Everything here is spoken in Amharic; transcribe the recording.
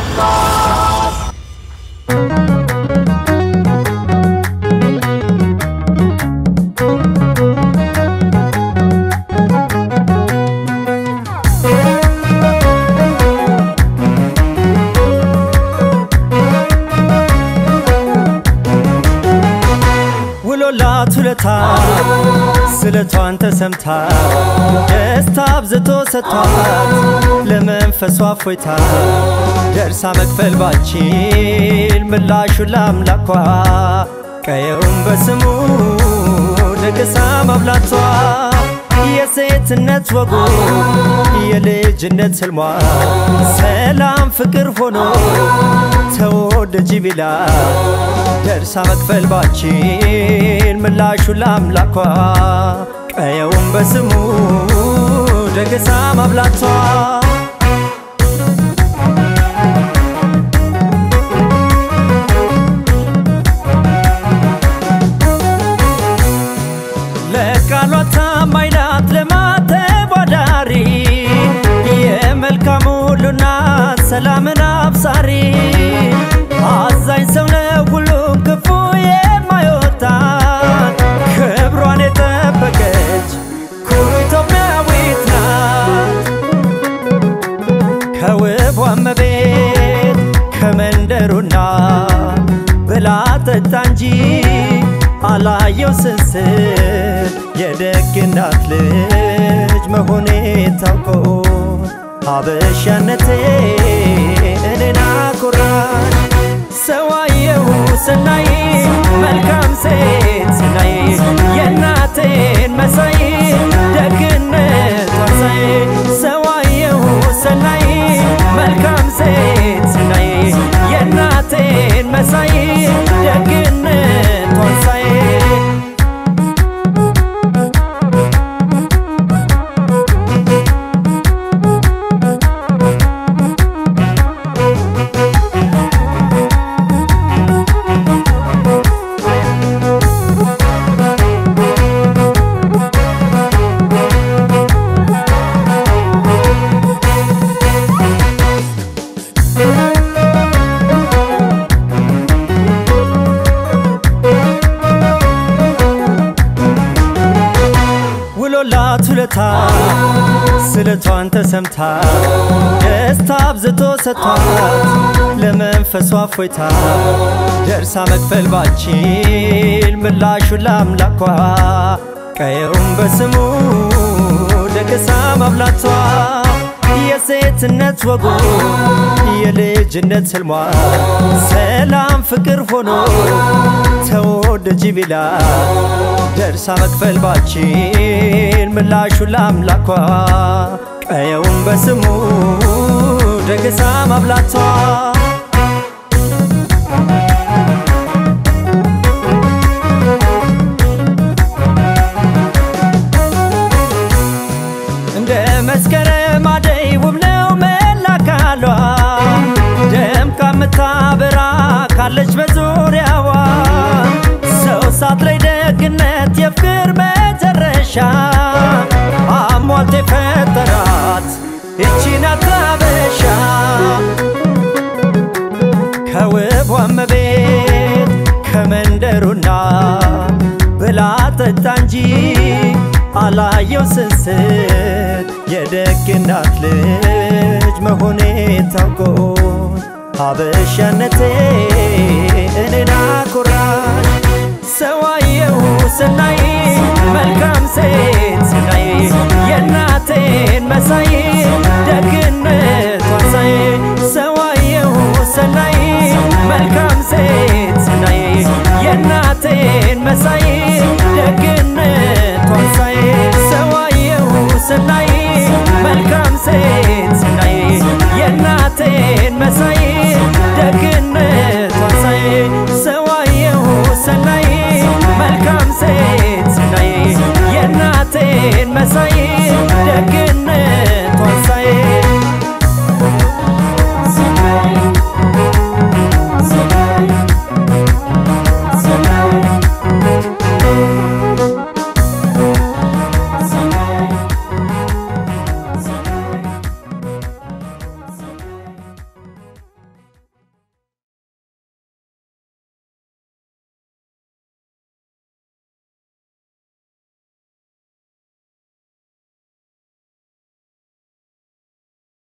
ውሎላት ውለታ ስለቷን ተሰምታ ደስታ አብዝቶ ሰጥቷት ለመንፈሷ ፎይታ ደርሳ መክፈል ባችል ምላሹን ለአምላኳ ቀየውን በስሙ ደግሳ ማብላቷ የሴትነት ወጉ የልጅነት ህልሟ ሰላም ፍቅር ሆኖ ተወደጂ ቢላ ደርሳ መክፈል ባችል ምላሹን ለአምላኳ ቀየውን በስሙ ደግሳ ማብላቷ ለቃሏ ታማኝ ናት ለማተቧዳሪ የመልካም ሁሉና ሰላምን አብሳሪ አዛኝ ሰው ነው ሁሉም ክፉ የማይወጣ ክብሯን የጠበቀች ኩሩ ኢትዮጵያዊት ናት ከውቧ እመቤት ከመንደሩና ብላ ጠጣ እንጂ አላየው ስስት የደግናት ልጅ መሆኔ ታውቆ አበሻነቴ እኔን አኮራኝ ሰዋየሁ ስናይ መልካም ሴት ስናይ የእናቴን መሳይ ደግነቷን ሳይ ሰዋየሁ ስናይ መልካም ሴት ስናይ የእናቴን መሳይ ደግነቷን ሳይ ውሎላት ውለታ ስለቷን ተሰምታ ደስታ አብዝቶ ሰጥቷት ለመንፈሷ ፎይታ ደርሳ መክፈል ባችል ምላሹን ለአምላኳ ቀየውን በስሙ ደግሳ ማብላቷ የሴትነት ወጉ የልጅነት ህልሟ ሰላም ፍቅር ሆኖ ተወደጂ ቢላ ደርሳ መክፈል ባችል ምላሹን ለአምላኳ ቀየውን በስሙ ደግሳ ማብላቷ እንደ መስከረም አደይ ውብ ነው መላካሏ ደምቃ የምታበራ ካለች በዙሪያዋ ሰው ሳት ላይ ደግነት የፍቅር መጨረሻ አሟልቶ የፈጠራት ይቺ ናት አበሻ ከውቧ እመቤት ከመንደሩና ብላ ጠጣ እንጂ አላየው ስስት የደግናት ልጅ መሆኔ ታውቆ አበሻነቴ እኔን አኮራኝ ሰዋየሁ ስናይ መልካም ሴት ስናይ የእናቴን መሳይ